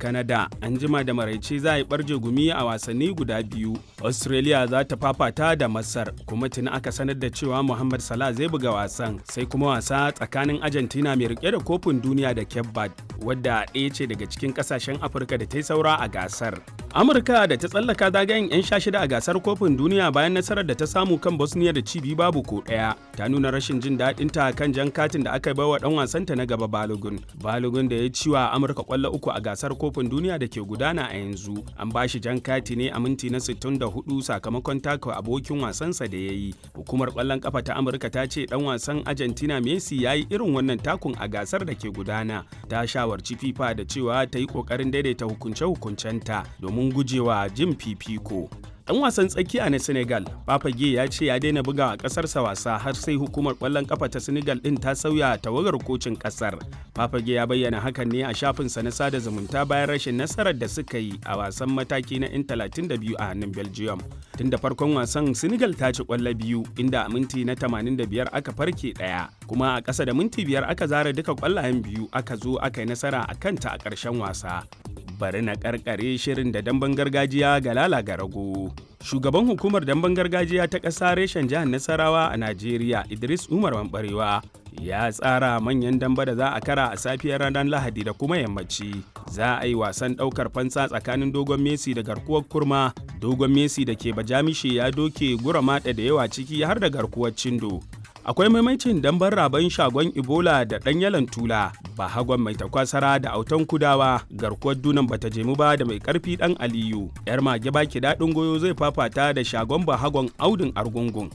Canada an jima da maraice za a yi barje gumi a wasanni guda biyu. Australia za ta fafata da Masar kuma tuni aka sanar da cewa Muhammad Salah zai buga wasan sai kuma wasa tsakanin Argentina mai rike da kofin duniya da Cape Verde wadda ɗaya ce daga cikin ƙasashen Afirka da ta yi saura a gasar. Amurka da ta tsallaka zagayen 'yan sha shida a gasar kofin duniya bayan nasarar da ta samu kan Bosnia da cibi babu ko ɗaya ta nuna rashin jin daɗin ta kan jan katin da aka bai wa ɗan wasanta na gaba Balogun. Balogun da ya ci wa Amurka kwallo uku a gasar kofin duniya da ke gudana a yanzu an ba shi jan kati ne a minti na 64 sakamakon taka abokin wasansa da ya yi. Hukumar kwallon kafa ta Amurka ta ce ɗan wasan Argentina Messi ya yi irin wannan takun a gasar da ke gudana. Ta shawarci FIFA da cewa ta yi ƙoƙarin daidaita hukunce-hukuncenta domin gujewa jin fifiko. Dan wasan tsakiya na Senegal, Papage ya ce ya daina buga a ƙasarsa wasa har sai hukumar ƙwallon ƙafa ta Senegal ɗin ta sauya tawagar kocin ƙasar. Papage ya bayyana hakan ne a shafinsa na sada zumunta bayan rashin nasarar da suka yi a wasan mataki na 'yan 32 a hannun Belgium. Tun da farkon wasan Senegal ta ci ƙwallo biyu inda a minti na 85 aka farke ɗaya, kuma a ƙasa da minti biyar aka zara duka ƙwallayen biyu aka zo aka yi nasara a kanta a ƙarshen wasa. bari na karkare shirin da damben gargajiya ga lala ga rago. Shugaban hukumar damben gargajiya ta ƙasa reshen jihar Nasarawa a Najeriya Idris Umar Mambarewa ya tsara manyan damba da za a kara a safiyar ranar Lahadi da kuma yammaci. Za a yi wasan ɗaukar fansa tsakanin dogon Messi da garkuwar kurma. Dogon Messi da ke bajamishe ya doke gura maɗa da yawa ciki har da garkuwar cindo. akwai maimacin dambar raban shagon ebola da ɗan yalan tula ba hagon mai takwasara da autan kudawa garkuwar dunan bata jemu ba da mai karfi ɗan aliyu yar mage baki daɗin goyo zai fafata da shagon ba hagon audin argungun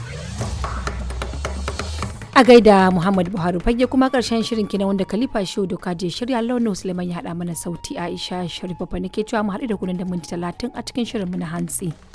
a gaida muhammad buhari fage kuma karshen shirin kina wanda khalifa shehu doka je shirya launin suleiman ya haɗa mana sauti aisha sharif babba nake cewa mu haɗu da kunan da minti talatin a cikin shirin mu na hantsi.